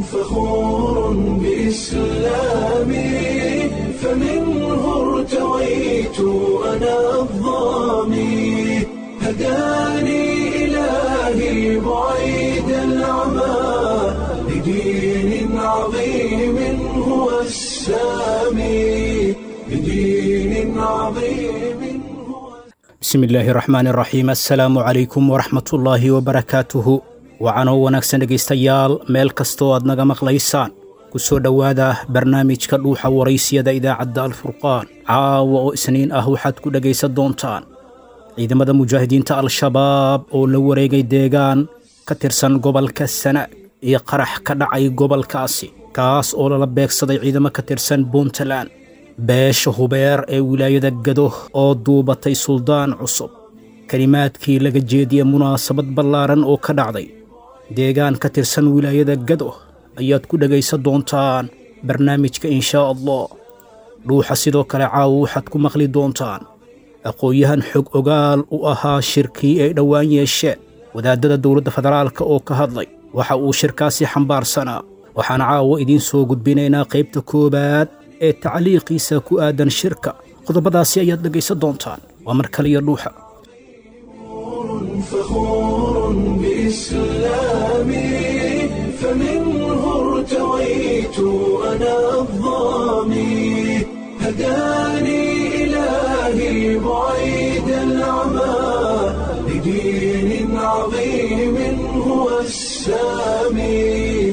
فخور بإسلامي فمنه ارتويت أنا الضامي هداني إلهي بعيد العمى لدين عظيم هو السامي لدين عظيم هو bismi illaahi raxmaani raxiim assalaamu calaykum waraxmatullaahi wabarakaatuhu wacanoo wanaagsan dhegaystayaal meel kastoo aad naga maqlaysaan ku soo dhowaada barnaamijka dhuuxa waraysiyada idaacadda alfurqaan caawa oo isniin ah waxaad ku dhegaysan doontaan ciidamada mujaahidiinta al-shabaab oo la wareegay deegaan ka tirsan gobolka sanaag iyo qarax ka dhacay gobolkaasi kaas oo lala beegsaday ciidamo ka tirsan puntland beesha hubeer ee wilaayada gado oo duubatay suldaan cusub kelimaadkii laga jeediye munaasabad ballaaran oo ka dhacday deegaan ka tirsan wilaayada gado ayaad ku dhegaysan doontaan barnaamijka inshaa allah dhuuxa sidoo kale caawa waxaad ku maqli doontaan aqoon-yahan xog ogaal u ahaa shirkii ay dhowaan yeesheen wadaadada dowladda federaalka oo ka hadlay waxa uu shirkaasi xambaarsanaa waxaan caawa idiin soo gudbinaynaa qaybta koowaad ee tacliiqiisa ku aadan shirka qodobadaasi ayaad dhegaysan doontaan waa mar kaliya dhuuxa فخور بإسلامي فمنه ارتويت أنا الضامي هداني إلهي بعيد العمى لدين عظيم هو السامي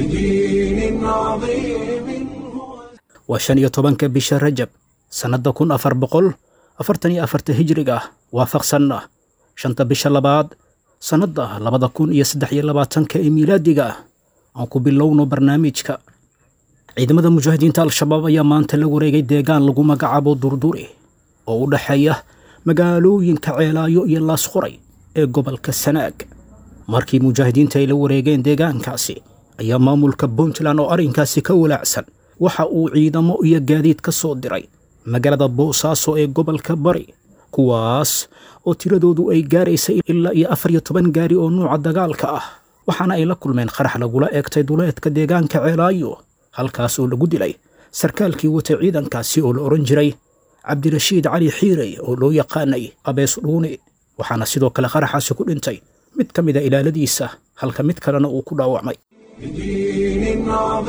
لدين عظيم هو waa shan iyo tobanka bisha rajab sannadda kun afar boqol afartan iyo afarta hijriga ah waafaqsanna shanta bisha labaad sannadda labada kun iyo saddex iyo labaatanka ee miilaadiga ah aan ku bilowno barnaamijka ciidamada mujaahidiinta al-shabaab ayaa maanta la wareegay deegaan lagu magacaabo durduri oo u dhexeeya magaalooyinka ceelaayo iyo laasqoray ee gobolka sanaag markii mujaahidiinta ay la wareegeen deegaankaasi ayaa maamulka puntland oo arrinkaasi ka walaacsan waxa uu ciidamo iyo gaadiid ka soo diray magaalada boosaaso ee gobolka bari kuwaas oo tiradoodu ay gaaraysay ilaa iyo afar iyo toban gaari oo nuuca dagaalka ah waxaana ay la kulmeen qarax lagula eegtay duleedka deegaanka ceelaayo halkaas oo lagu dilay sarkaalkii watay ciidankaasi oo la odhan jiray cabdirashiid cali xiirey oo loo yaqaanay abees dhuuni waxaana sidoo kale qaraxaasi ku dhintay mid ka mida ilaaladiisa halka mid kalena uu ku dhaawacmay لدين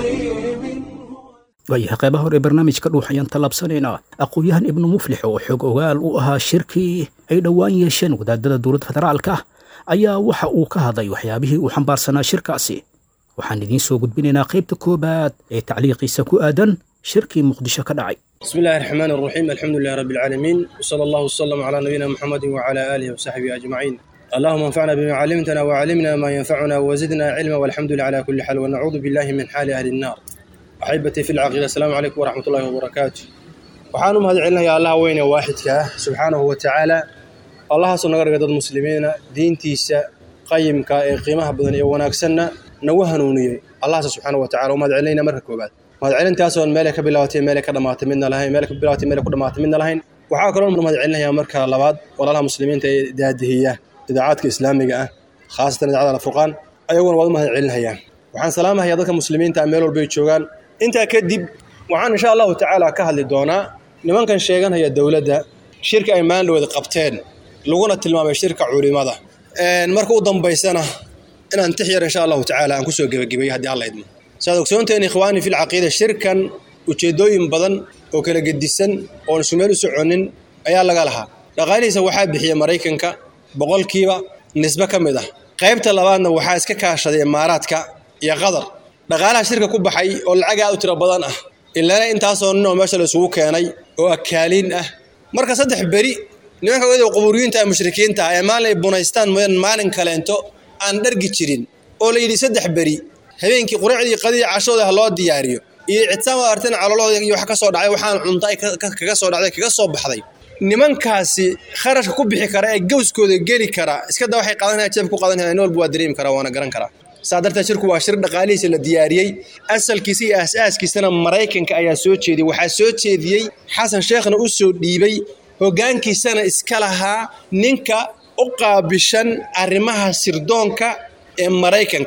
عظيم waayahay qaybaha hore ee barnaamijka dhuux ayaan tallaabsanaynaa aqoon-yahan ibnu muflix oo xog ogaal u ahaa shirkii ay dhowaan yeesheen wadaadada dowladda federaalka ah ayaa waxa uu ka hadlay waxyaabihii uu xambaarsanaa shirkaasi waxaan idiin soo gudbinaynaa qaybta koowaad ee tacliiqiisa ku aadan shirkii muqdisho ka dhacay بسم الله الرحمن الرحيم الحمد لله رب العالمين وصلى الله وسلم على نبينا محمد وعلى آله وصحبه أجمعين اللهم انفعنا بما علمتنا وعلمنا ما ينفعنا وزدنا علما والحمد لله على كل حال ونعوذ بالله من حال أهل النار أحبتي في العقيدة السلام عليكم ورحمة الله وبركاته waxaan u mahad celinayaa allaha weyne waaxidka ah subxaanahu wa tacaala allahaasoo naga dhiga dad muslimiina diintiisa qayimka ee qiimaha badan iyo wanaagsanna nagu hanuuniyey allahaas subxaanahu wa tacala u mahad celinayna marka koobaad mahad celintaasoon meelay ka bilaabatay meelay ka dhamaatay midna lahayn meelay ka bilaabatay meelay ku dhamaatay midna lahayn waxaa kaloo mahad celinayaa marka labaad walaalaha muslimiinta ee daadihiya idaacadka islaamiga ah khaasatan idaacada alfurqaan ayaguna waad u mahad celinayaa waxaan salaamahayaa dadka muslimiinta ah meel walbay joogaan intaa kadib waxaan insha allahu tacaala ka hadli doonaa nimankan sheeganaya dowladda shirka ay maandhowda qabteen laguna tilmaamay shirka culimada marka u dambaysana inaan tix yar insha allahu tacaala aan kusoo gebagabeeyo haddii alla idmo saad ogsoonteen ikhwaani fil caqiida shirkan ujeeddooyin badan oo kala gedisan oon isu meel u soconin ayaa laga lahaa dhaqaalihiisa waxaa bixiya maraykanka boqolkiiba nisbe ka mid ah qaybta labaadna waxaa iska kaashaday imaaraadka iyo qatar dhaqaalaha shirka ku baxay oo lacag aad u tiro badan ah ilaana intaasoo nin oo meesha la isugu keenay oo akaaliin ah marka saddex beri nimanka wada qubuuriyiinta ee mushrikiinta ah ee maalin ay bunaystaan mooyaan maalin kaleento aan dhargi jirin oo la yidhi saddex beri habeenkii quraacdii qadii cashooda ha loo diyaariyo iyo ictisaam waa arteen calolahooda iyo wax ka soo dhacay waxaan cunta ay kaga soo dhacday kaga soo baxday nimankaasi kharashka ku bixi kara ee gowskooda geli kara iska da waxay qaadanaya jeebka ku qaadanaya nin walba waa dareemi karaa waana garan karaa saa darteed shirku waa shir dhaqaalihiisa la diyaariyey asalkiisa iyo aas-aaskiisana maraykanka ayaa soo jeediyey waxaa soo jeediyey xasan sheekhna u soo dhiibay hoggaankiisana iska lahaa ninka u qaabishan arrimaha sirdoonka ee maraykanka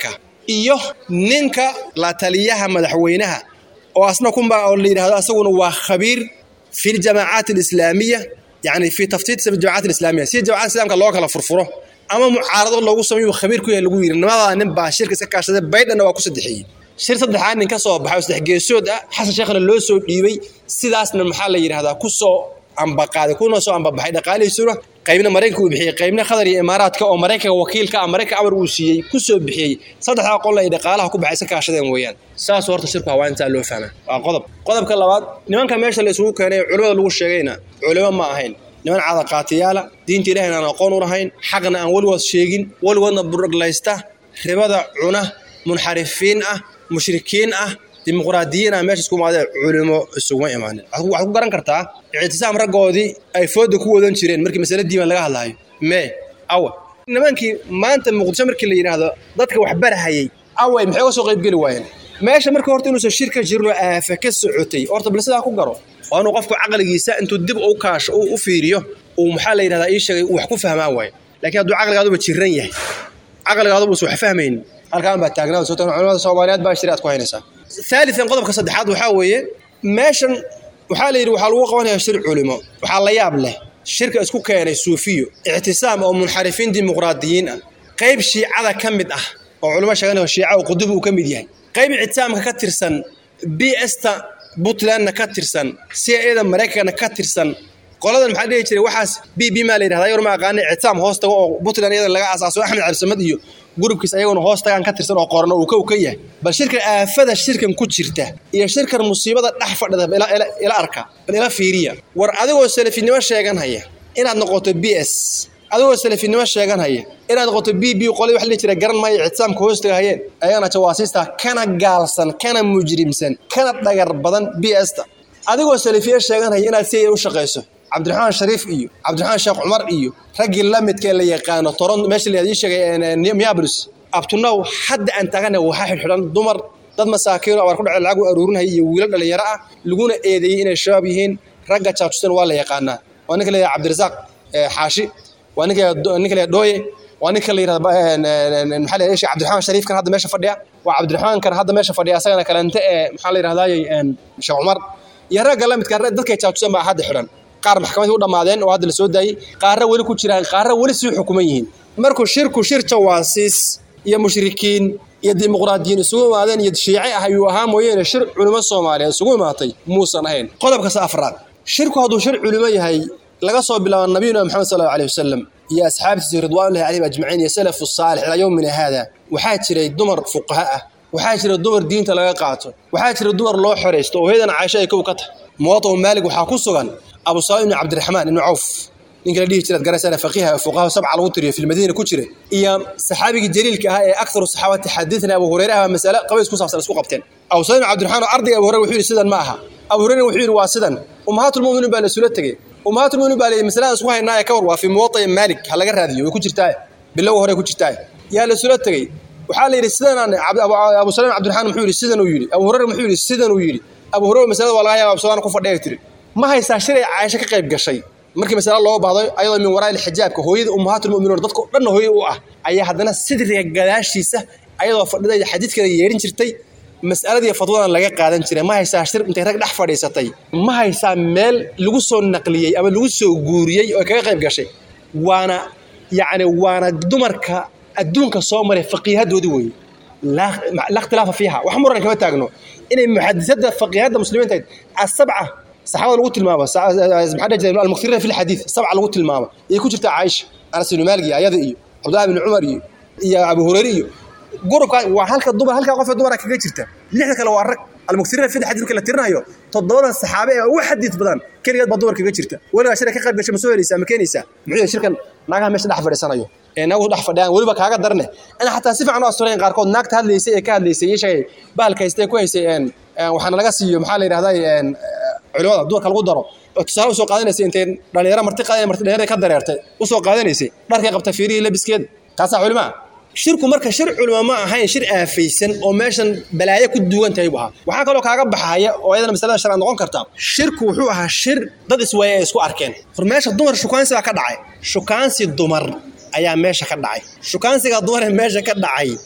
iyo ninka la taliyaha madaxweynaha oo asna kunba oo la yidhahdo asaguna waa khabiir fi ljamaacaat alislaamiya yani fi taftiit jamaacaat alislaamiya si jamacat islamka loo kala furfuro ama mucaarado loogu sameeyo khabiir ku yahay lagu yidhi nimadaa nin baa shirka iska kaashaday baydhanna waa ku saddexeeyey shir saddexaad nin ka soo baxay oo saddex geesood ah xasan sheekhna loo soo dhiibay sidaasna maxaa la yidhahdaa ku soo ambaqaaday kuna soo ambabaxay dhaqaalihiisuna qaybna maraykanka uu bixiyey qaybna qatar iyo imaaraadka oo maraykanka wakiilka ah maraykanka amar uu siiyey ku soo bixiyey saddexdaa qol ay dhaqaalaha ku baxay iska kaashadeen weeyaan saas horta shirku hawaa intaa loo fahmaa waa qodob qodobka labaad nimanka meesha la isugu keenay culimada lagu sheegayna culimo ma ahayn niman caadaqaatiyaala diinta ilahayna aan aqoon u lahayn xaqna aan weligood sheegin weligoodna buraglaysta ribada cuna munxarifiin ah mushrikiin ah dimuqraadiyiin ah meesha isku imaadee culimo isuguma imaanin waxaad ku garan kartaa ictisaam raggoodii ay fooda ku wadan jireen markii masale diiban laga hadlaayo mee awa nimankii maanta muqdisho markii la yidhaahdo dadka wax barahayay away maxay uga soo qaybgeli waayeen meesha marka horta inuusan shir ka jirno aafa ka socotay horta bal sidaa ku garo waa inuu qofku caqligiisa intuu dib u kaasho u fiiriyo uu maxaa la yidhahdaa ii sheegay wax ku fahmaa waayo laakiin hadduu caqligaaduba jiran yahay caqligaaduba us wax fahmaynin halkaan baa taagnaa soo culimada soomaaliyeed baa shiri aad ku haynaysaa ثالثا qodobka saddexaad waxaa weeye meeshan waxaa la yidhi waxaa lagu qabanayaa shir culimo waxaa la yaab leh shirka isku keenay suufiyo ictisaam oo munxarifiin dimuqraadiyiin ah qayb shiicada ka mid ah oo culimo sheeganaya shiica oo qudub uu ka mid yahay qayb ictisaamka ka tirsan b sta puntlandna ka tirsan c ada maraykankana ka tirsan qoladan maxaa dhihi jiray waxaas b b maa la yidhahdaa yor ma aqaana ictisaam hoos tago oo puntland iyada laga aasaaso axmed cabdisamad iyo gurubkiis ayaguna hoos tagaan ka tirsan oo qoran oo uu kow ka yahay bal shirkan aafada shirkan ku jirta iyo shirkan musiibada dhex fadhida ila arka bal ila fiiriya war adigoo salafinimo sheeganhaya inaad noqoto b s adigoo salafinimo sheeganhaya inaad noqoto b b qolay wax la jira garan maayo ictisaamka hoos tagahayeen ayagana jawaasiista kana gaalsan kana mujrimsan kana dhagar badan b sta adigoo salafiye sheeganhaya inaad si u shaqayso cabdiraxmaan shariif iyo cabdiraxmaan sheekh cumar iyo raggii la midka la yaqaano toron meesha la sheegay miapolis abtunow hadda aan taagana waxaa xidhxidhan dumar dad masaakiin abaar ku dhacay lacag u aruurinaya iyo wiilo dhalinyaro ah laguna eedeeyey inay shabaab yihiin ragga jaajusan waa la yaqaanaa waa ninka la yidhahda cabdirasaaq xaashi waa ninka ninka la dhooye waa ninka la yidhahda maxaa la yidhahda cabdiraxmaan shariifkan hadda meesha fadhiya waa cabdiraxmaankan hadda meesha fadhiya asagana kalente ee maxaa la yidhahdayy sheekh cumar iyo ragga la midka dadkay jaajusan baa hadda xidhan qaar maxkamadii u dhammaadeen oo hadda la soo daayey qaarra weli ku jiraan qaarra weli sii xukuman yihiin markuu shirku shir jawaasiis iyo mushrikiin iyo dimuqraadiyiin isugu imaadeen iyo shiice ah ayuu ahaa mooyeene shir culimo soomaaliyeed isugu imaatay muusan ahayn qodobkasa afraad shirku hadduu shir culimo yahay laga soo bilaabo nabiyuna maxamed sal allahu alayh wasalam iyo asxaabtiisa ridwaanullahi calayhim ajmaciin iyo salafu saalix ilaa yowmina haada waxaa jiray dumar fuqaha ah waxaa jira dumar diinta laga qaato waxaa jira dumar loo xoraysto oo heedan caaisho ay kow ka tahay muwadaw maalig waxaa ku sugan abu salim ibn cabdiraxmaan ibnu cawf ninka la dhihi jiraad garaysana faqiiha fuqaha sabca lagu tiriyo fi lmadiina ku jira iyo saxaabigii jaliilka ahaa ee aktaru saxaabati xadiidna abu hureyre ah masale qabays ku saabsan isku qabteen abu salim ibn cabdiraxmaan oo ardayga abu hureyre wuxuu yidhi sidan ma aha abu hureyre wuxuu yidhi waa sidan ummahaatulmuminiin baa la isula tegey ummahaatulmuminiin baa la masalada isku haynaaye ka war waa fi muwada'i maalik ha laga raadiyo way ku jirtaa bilowga hore ku jirtaa yaa la isula tegey waxaa la yidhi sidanaan abu salim cabdiraxmaan muxuu yidhi sidan uu yidhi abu hureyre muxuu yidhi sidan uu yidhi abu hureyre masalada waa laga yaaba abu salaan ku fadhiya tiri ma haysaa shilay caaisho ka qayb gashay markii masale loo baahdo ayadoo min waraa xijaabka hooyada ummahaatulmuminuun dadka dhanna hooyada u ah ayaa haddana sidriga gadaashiisa ayadoo fadhida xadiidkana yeedhin jirtay mas'aladii fadwadan laga qaadan jiray ma haysaa shir intay rag dhex fadhiisatay ma haysaa meel lagu soo naqliyey ama lagu soo guuriyey oo kaga qayb gashay waana yacni waana dumarka adduunka soo maray faqiihadoodii weeye laa ikhtilaafa fiiha wax muran kama taagno inay muxadisada faqiihada muslimiinta ahayd asabca saxaabada lagu tilmaamo maxaa dhihi jiray almuktirina fi lxadiid sabca lagu tilmaamo ayay ku jirtaa caaisha anas ibnu maalig iyo ayada iyo cabdullahi ibnu cumar iyo iyo abu hureyre iyo gurubka waa halka dumar halka qof ee dumara kaga jirta lixda kale waa rag almuktirina fi lxadiid marka la tirinayo toddobadan saxaabe ee ugu xadiid badan keligeed baa dumar kaga jirta weligaa shirka ka qayb gashay ma soo helaysaa ma keenaysaa muxuu yahay shirkan naagaha meesha dhex fadhiisanayo ee naagu dhex fadhiyaan weliba kaaga darne ina xataa si fiican u asturayn qaarkood naagta hadlaysay ee ka hadlaysay iyo sheegay bahalka haystay ku haysay waxaana laga siiyo maxaa la yidhahdaa culimada dumarka lagu daro oo tusaale usoo qaadanaysay intay dhalinyaro marti qaadeen marti dhalinyarada ka dareertay usoo qaadanaysay dharkay qabta fiirihii labiskeeda taasaa culimaa shirku marka shir culimo ma ahayn shir aafaysan oo meeshan balaayo ku duwan tahay buu ahaa waxaa kaloo kaaga baxaya oo iyadana masalada sharcad noqon karta shirku wuxuu ahaa shir dad iswaaya ay isku arkeen hor meesha dumar shukaansi baa ka dhacay shukaansi dumar ayaa meesha ka dhacay shukaansiga dumar ee meesha ka dhacay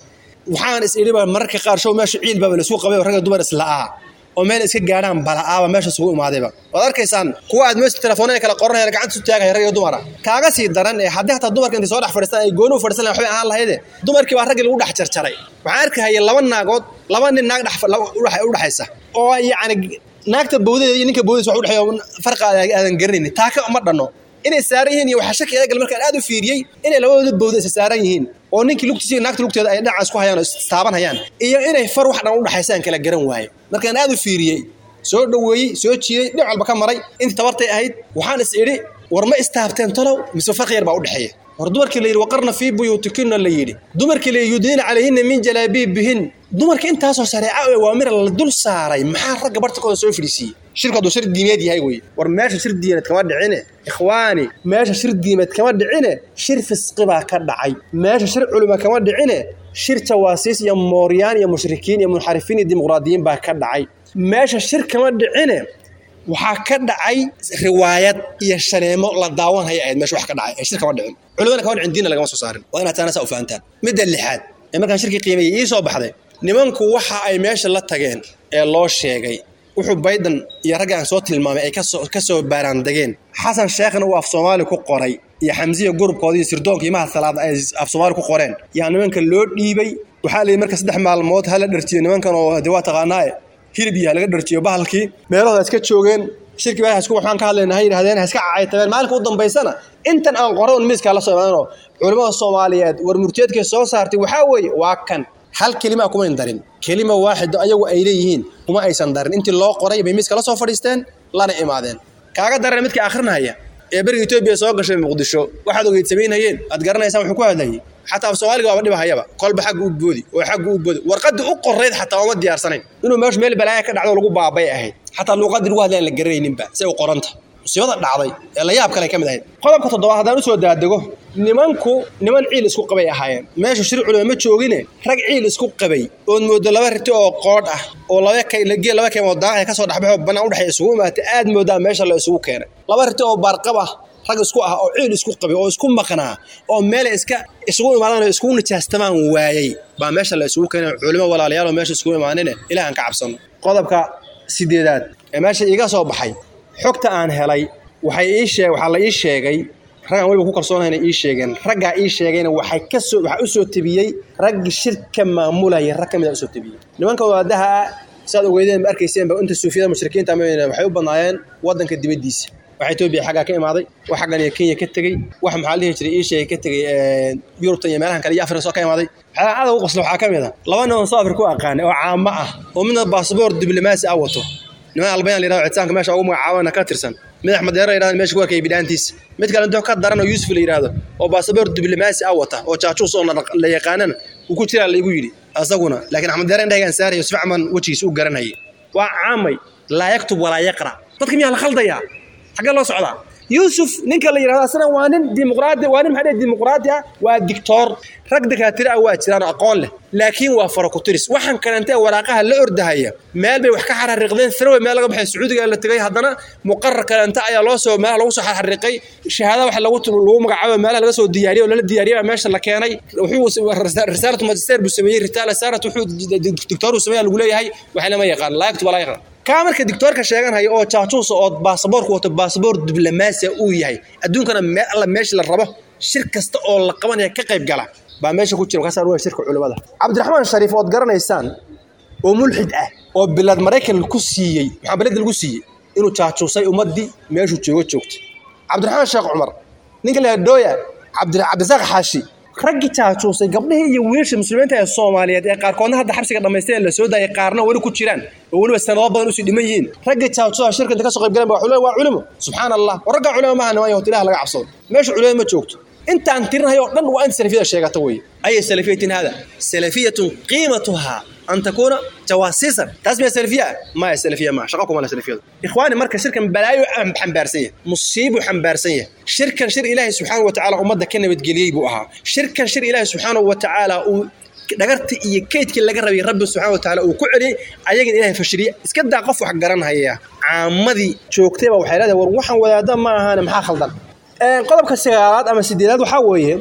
waxaan is idhiba mararka qaar show meesha ciil baaba laisku qabay ragga dumar isla'aa oo meel iska gaadhaan bala'aaba meesha isugu imaadayba waad arkaysaan kuwa aad meesha telefoonada kala qoranayaan gacanta isu taagaya rag iyo dumara kaaga sii daran ee haddii hataa dumarka intay soo dhex fadhiistaan ay gooni u fadhiisan lahayn waxbay ahaan lahayde dumarkii baa raggii lagu dhex jarjaray waxaan arkahaya laba naagood laba nin naag dhex u dhexaysa oo yacni naagta bawdadeeda iyo ninka bawdadiisa wax u dhexeeyo farqa aadan garanaynin taaka uma dhanno inay saaran yihiin iyo waxaa shaki eegal markaan aad u fiiriyey inay labadooda bawda isa saaran yihiin oo ninkii lugtiisa iyo naagta lugteeda ay dhinacaas ku hayaan oo istaaban hayaan iyo inay far wax dhan u dhexaysaan kala garan waaye markaan aad u fiiriyey soo dhoweeyey soo jiiday dhinac walba ka maray intii tabartay ahayd waxaan is idhi war ma istaabteen talow mise farqi yar baa u dhexeeya war dumarkii la yidhi waqarna fii buyuutikinna la yidhi dumarkii la yidhi yudniina calayhinna min jalaabiibihin dumarka intaasoo shareeca ee waamira la dul saaray maxaa ragga bartakooda soo fadhiisiiyey shirku hadduu shir diimeed yahay wey war meesha shir diimeed kama dhicine ikhwaani meesha shir diimeed kama dhicine shir fisqi baa ka dhacay meesha shir culima kama dhicine shir jawaasiis iyo mooryaan iyo mushrikiin iyo munxarifiin iyo dimuqraadiyiin baa ka dhacay meesha shir kama dhicine waxaa ka dhacay riwaayad iyo shaneemo la daawan haya ahayd meesha wax ka dhacay ee shir kama dhicin culimana kama dhicin diinna lagama soo saarin waa inaad taana saa u fahantaan midda lixaad ee markaan shirkii qiimeeyey ii soo baxday nimanku waxa ay meesha la tageen ee loo sheegay wuxuu bayden iyo ragga aan soo tilmaamay ay ka soo baaraandegeen xasan sheekhna uu af soomaali ku qoray iyo xamsiya gurubkooda iyo sirdoonka imaha salaad ay af soomaali ku qoreen yaa nimanka loo dhiibay waxaa layidhi marka saddex maalmood hala dhartiyo nimankan oo de waa taqaanaaye hilib iyo halaga dharjiyo bahalkii meelahooda iska joogeen shirkii baa isku waxaan ka hadlayna ha yidhahdeen ha iska cacaytabeen maalinka u dambaysana intan aan qoray un miiskaa la soo imaanoo culimmada soomaaliyeed war murteedkay soo saartay waxaa weeye waa kan hal kelima kumayn darin kelima waaxido ayagu ay leeyihiin kuma aysan darin intii loo qoray bay miiska la soo fadhiisteen lana imaadeen kaaga daran midka akhrinaya ee beriga etoobiya soo gashay muqdisho waxaad ogeyd samaynayeen aad garanaysaan wuxuu ku hadlayay xataa af soomaaliga waaba dhibahayaba kolba xagga u boodi oo xagga u boodi warqadii u qorayd xataa uma diyaarsanayn inuu meeshu meel balaaya ka dhacdo lagu baabay ahayd xataa luuqadii lagu hadlayan la garanayninba say u qoranta musiibada dhacday ee la yaab kale ka mid ahayd qodobka toddobaad haddaan usoo daadego nimanku niman ciil isku qabay ahaayeen meeshu shir culima ma joogine rag ciil isku qabay ood moodo laba riti oo qoodh ah oo labageel laba keemood daaqaya kasoo dhexbaxo bannaan udhexeeya isugu imaatay aad moodaa meesha la isugu keenay laba riti oo baarqab ah rag isku ah oo ciil isku qabay oo isku maqnaa oo meela iska isugu imaadaan oo iskugu nijaastamaan waayey baa meesha la isugu keenay culimo walaalayaal oo meesha isugu imaanine ilaahan ka cabsano qodobka sideedaad ee meesha iiga soo baxay xogta aan helay waxay ii sheeg waxaa la ii sheegay raggaan weliba ku kalsoonayna ii sheegeen raggaa ii sheegayna waxay ka soo waxaa u soo tebiyey raggi shirka maamulaya rag ka mid a usoo tebiyey nimanka wadaadaha saad ogeydeen ma arkayseenba inta suufiyada mushrikiinta mayna waxay u badnaayeen waddanka dibaddiisa waxa etoobiya xaggaa ka imaaday wax xaggan iyo kenya ka tegey wax maxaa la dhihi jiray ii sheegay ka tegey yurubtan iyo meelahan kale iyo afrika soo ka imaaday waxyaalaha adag u qosla waxaa ka mid a laba nin oo soo afrika u aqaanay oo caamo ah oo midna baasboor diblomaasi ah wato niman albayaan la yirahdo citaanka meesha ugu magacaabana ka tirsan madax madeero la yirahdo meesha ku arkay bidhaantiisa mid kale intuu ka daran oo yuusuf la yirahdo oo baasaboor diblomaasi ah wata oo jaajuus oo la yaqaanana uu ku jiraa laygu yidhi asaguna laakiin axmed deere indhahigaan saarayo si fiican wejigiisa u garanayay waa caamay laa yaktub walaa yaqra dadka miyaa la khaldayaa xaggee loo socdaa yuusuf ninka la yidhahdo asna waa nin dimuqraadi waa nin maxaa dhihi dimuqraadi ah waa dictoor rag dakaatire ah waa jiraan aqoon leh laakiin waa farakuturis waxaan kalente waraaqaha la ordahaya meel bay wax ka xarariiqdeen throwe meel laga baxay sacuudiga la tegay haddana muqarar kalente ayaa loo soo meelaha lagu soo xarariiqay shahaada wax lagu lagu magacaabo meelaha laga soo diyaariyay oo lala diyaariyay baa meesha la keenay wuxuu risaalatu magister buu sameeyey ritaala saarat wuxuu dictoor uu sameeyaa lagu leeyahay wax lama yaqaan laa yaktub walaa yaqra kaa marka dictoorka sheeganhaya oo jaajuusa oo baasaboorku wato baasaboor diblomaasiya uu yahay adduunkana meel alla meesha la rabo shir kasta oo la qabanaya ka qayb gala baa meesha ku jira markaasaa waa shirka culimada cabdiraxmaan shariif ood garanaysaan oo mulxid ah oo bilad maraykan ku siiyey maxaa bilada lagu siiyey inuu jaajuusay ummaddii meeshuu joogo joogtay cabdiraxmaan sheekh cumar ninka la dooya cabdirasaaq xaashi raggii jaajuusay gabdhihii iyo wiilsha muslimiinta ee soomaaliyeed ee qaarkoodna hadda xabsiga dhammaystay ee la soo daayay qaarna weli ku jiraan oo weliba sanado badan usii dhiman yihiin raggii jaajuusaha shirka inta ka soo qayb galeen waa culimo subxaan allah war raggaa culimo maaha niman yahood ilaha laga cabsado meesha culimo ma joogto intaan tirinayo o dhan waa inta salafiyada sheegata weye أي سلفية هذا سلفية قيمتها أن تكون جواسيسا تسمية سلفية ما هي سلفية ما شقاكم ولا سلفية إخواني مركز شركة بلايو حنبارسية مصيب حنبارسية شركة شر إلهي سبحانه وتعالى أمضى كنا بتقليي بوها شركة شر إلهي سبحانه وتعالى dhagarta iyo kaydkii laga rabay rabbi subxaana watacaala uu ku celiyey ayagan ilaahay fashiliye iska daa qof wax garanhaya caamadii joogtayba waxay leedahay war waxaan wadaada ma ahaane maxaa khaldan qodobka sagaalaad ama sideedaad waxaa weeye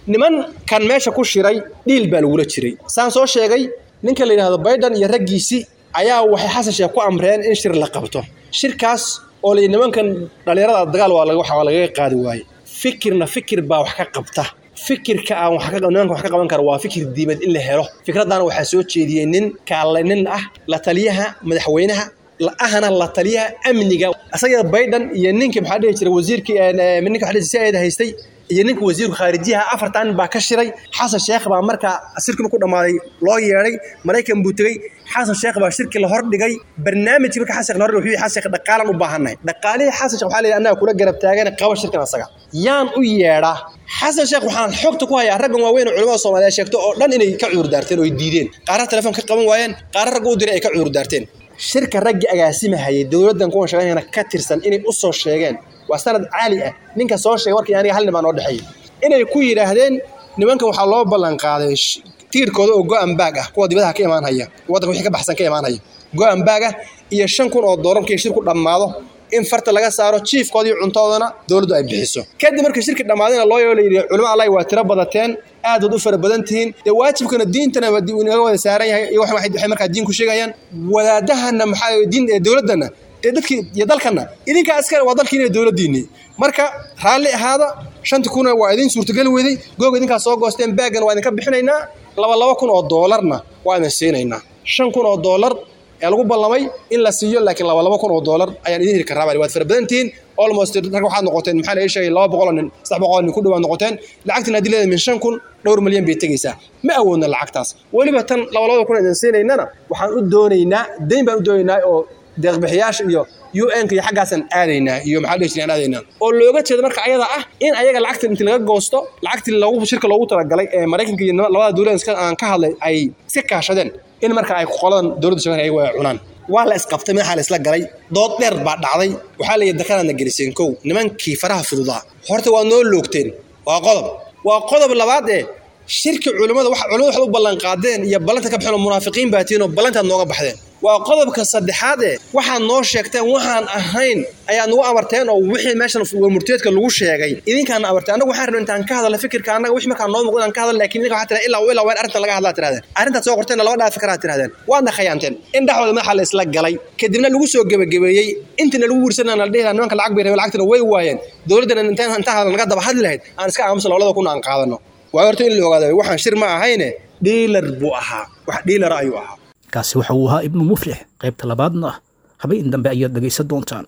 nimankan meesha ku shiray dhiil baa lagula jiray saan soo sheegay ninka la yidhahdo biden iyo raggiisii ayaa waxay xasan sheekh ku amreen in shir la qabto shirkaas oo la nimankan dhallinyarada dagaal waa lagaga qaadi waaye fikirna fikir baa wax ka qabta fikirka aan nimanka wax ka qaban kara waa fikir diimad in la helo fikraddaana waxaa soo jeediyey nin kaale nin ah la taliyaha madaxweynaha ahna la taliyaha amniga isaga biden iyo ninkii maxaa dhihi jiray wasiirkii ninka waxa dhihi si haystay iyo ninka wasiirku khaarijiyaha afartan nin baa ka shiray xasan sheekh baa markaa shirki markuu dhammaaday loo yeedhay maraykan buu tegey xasan sheekh baa shirki la hordhigay barnaamijkii marka xasan sheekh la hordhigay wuxuu xasan sheekh dhaqaalan u baahannahay dhaqaalihii xasan sheekh waxaa la yidhi annaga kula garab taagan qaba shirkan asaga yaan u yeedhaa xasan sheekh waxaan xogta ku hayaa raggan waaweyn oo culimada soomaaliya sheegto oo dhan inay ka cudur daarteen oo ay diideen qaarra telefoon ka qaban waayeen qaarra ragga u diray ay ka cudur daarteen shirka raggii agaasimahayay dowladdan kuwan shaqaynayana ka tirsan inay u soo sheegeen waa sanad caali ah ninka soo sheegay warkii aniga hal nimaa noo dhexeeyey inay ku yidhaahdeen nimankan waxaa loo ballan qaaday tiirkooda oo go-an baag ah kuwa dibadaha ka imaanhaya waddanka wixii ka baxsan ka imaanhaya go-an baag ah iyo shan kun oo doolar markii shirku dhammaado in farta laga saaro jiifkoodii cuntoodana dowladdu ay bixiso kadib markii shirki dhammaadayna loo yeelo layidhi culimo allahi waa tiro badateen aad waad u fara badan tihiin dee waajibkana diintana inaga wada saaran yahay iyo waxay markaa diin ku sheegayaan wadaadahana maxaa diin dowladdana dee dadkii iyo dalkana idinkaa iskale waa dalkiina dowladdiinni marka raalli ahaada shanti kuna waa idin suurtageli weday googa idinkaa soo goosteen baagana waa idinka bixinaynaa laba laba kun oo doolarna waa idin siinaynaa shan kun oo doolar ee lagu ballamay in la siiyo laakiin laba laba kun oo doolar ayaan idin heli karaa baa waad fara badantihiin almost rag waxaad noqoteen maxaa la ii sheegay laba boqol oo nin saddex boqol oo nin ku dhawaad noqoteen lacagtina haddii leedahay min shan kun dhowr milyan bay tegaysaa ma awoodna lacagtaas weliba tan laba labada kun idin siinaynana waxaan u doonaynaa dayn baan u doonaynaa oo deeqbixiyaasha iyo un-ka iyo xaggaasaan aadaynaa iyo maxaa dhihi jiray aan aadaynaa oo looga jeedo marka ayada ah in ayaga lacagta intii laga goosto lacagtii loogu shirka loogu talagalay ee maraykanka iyo labada dowlad aan ka hadlay ay si kaashadeen in marka ay qoladan dowladda sheegan ayagu ay cunaan waa la isqabtay madaxaa la isla galay dood dheer baa dhacday waxaa layidhi dakanaadna geliseen kow nimankii faraha fududaa horta waa noo loogteen waa qodob waa qodob labaad ee shirki culimmada wax culimmada waxaad u ballan qaadeen iyo ballanta ka baxeen oo munaafiqiin baa tihiin oo ballantaad nooga baxdeen waa qodobka saddexaad ee waxaad noo sheegteen waxaan ahayn ayaad nagu amarteen oo wixii meeshan murteedka lagu sheegay idinkaana amarteen annagu waxaan rabnay intaan ka hadalna fikirka annaga wixii markaa noo muuqdo inaan ka hadal laakiin idinka waxaa tiraa ilaa ilaa waa in arrintan laga hadlaa tirahdeen arrintaad soo qorteen laba dhaafi karaa tirahdeen waadna khayaanteen in dhexdooda madaxa la isla galay kadibna lagu soo gebagabeeyey intina lagu wiirsanana la dhihi lahaa nimanka lacag bay rabeen lacagtina way waayeen dowladdana intaan intaan hadal naga daba hadli lahayd aan iska aamusan labada kuna aan qaadano waa horta in la ogaado waxaan shir ma ahayne dhiilar buu ahaa wax dhiilara ayuu ahaa kaasi waxa uu ahaa ibnu muflix qaybta labaadna habeen dambe ayaad dhegaysan doontaan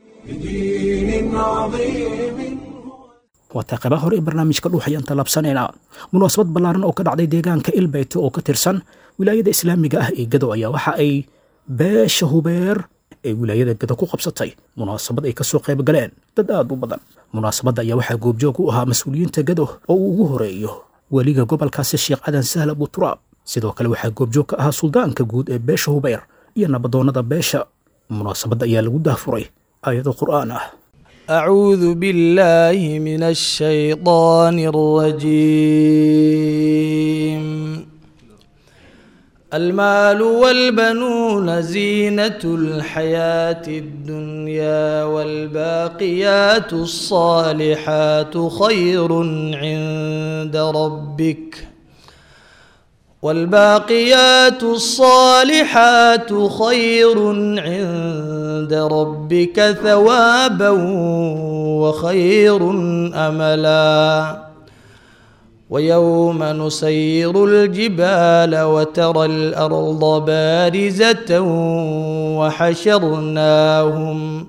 بدين عظيم waataa qaybaha hore ee barnaamijka dhuux ayaan tallaabsanaynaa munaasabad ballaaran oo ka dhacday deegaanka ilbeyte oo ka tirsan wilaayada islaamiga ah ee gado ayaa waxa ay beesha hubeer ee wilaayada gado ku qabsatay munaasabad ay kasoo qayb galeen dad aad u badan munaasabadda ayaa waxaa goobjoog u ahaa mas-uuliyiinta gado oo uu ugu horeeyo weliga gobolkaasi sheekh cadan sahl abuturaab sidoo kale waxaa goobjoog ka ahaa suldaanka guud ee beesha hubeer iyo nabadoonnada beesha munaasabadda ayaa lagu dahfuray aayado qur'aan ah أعوذ بالله من الشيطان الرجيم المال والبنون زينة الحياة الدنيا والباقيات الصالحات خير عند ربك والباقيات الصالحات خير عند ربك ثوابا وخير املا ويوم نسير الجبال وترى الارض بارزه وحشرناهم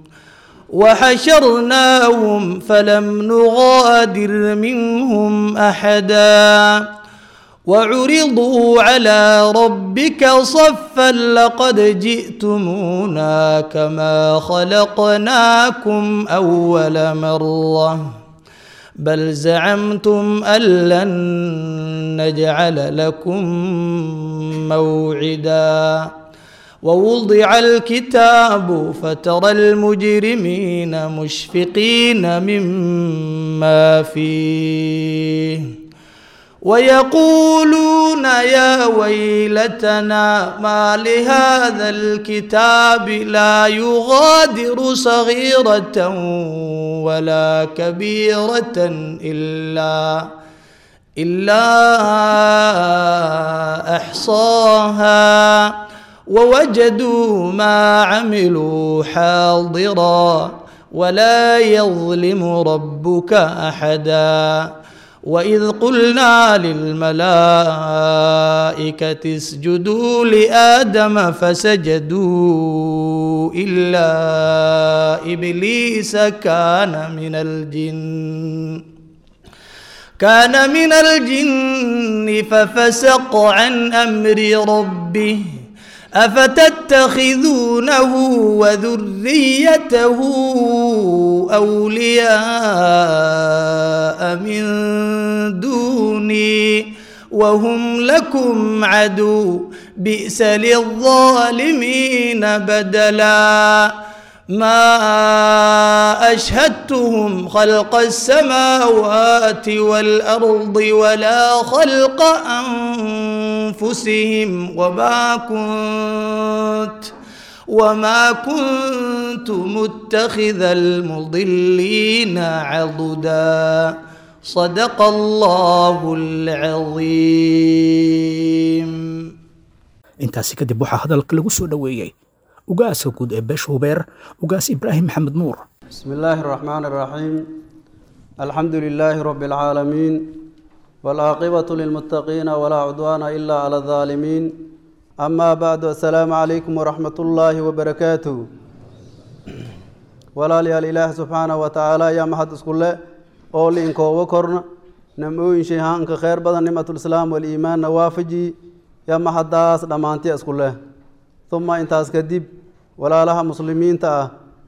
وحشرناهم فلم نغادر منهم احدا وعرضوا على ربك صفا لقد جئتمونا كما خلقناكم اول مره بل زعمتم ان لن نجعل لكم موعدا ووضع الكتاب فترى المجرمين مشفقين مما فيه ويقولون يا ويلتنا ما لهذا الكتاب لا يغادر صغيرة ولا كبيرة إلا إلا أحصاها ووجدوا ما عملوا حاضرا ولا يظلم ربك أحدا وإذ قلنا للملائكة اسجدوا لآدم فسجدوا إلا إبليس كان من الجن كان من الجن ففسق عن أمر ربه أفتتخذونه وذريته أولياء من دوني وهم لكم عدو بئس للظالمين بدلا ما أشهدتهم خلق السماوات والأرض ولا خلق أنفسهم وما كنت وما كنت متخذ المضلين عضدا صدق الله العظيم intaasi kadib waxaa hadalka lagu soo dhoweeyey ugaaska guud ee beesha hubeer ugaas ibraahim maxamed nuur بسم الله الرحمن الرحيم الحمد لله رب العالمين والعاقبة للمتقين ولا عدوان إلا على الظالمين أما بعد السلام عليكم ورحمة الله وبركاته ولا لي الإله سبحانه وتعالى يا محد اسكولة أولي إنكو وكرنا نموين شيهان كخير بدن نعمة الإسلام والإيمان نوافجي يا محد داس دمانتي اسكولة ثم انتاس كدب ولا لها مسلمين تأه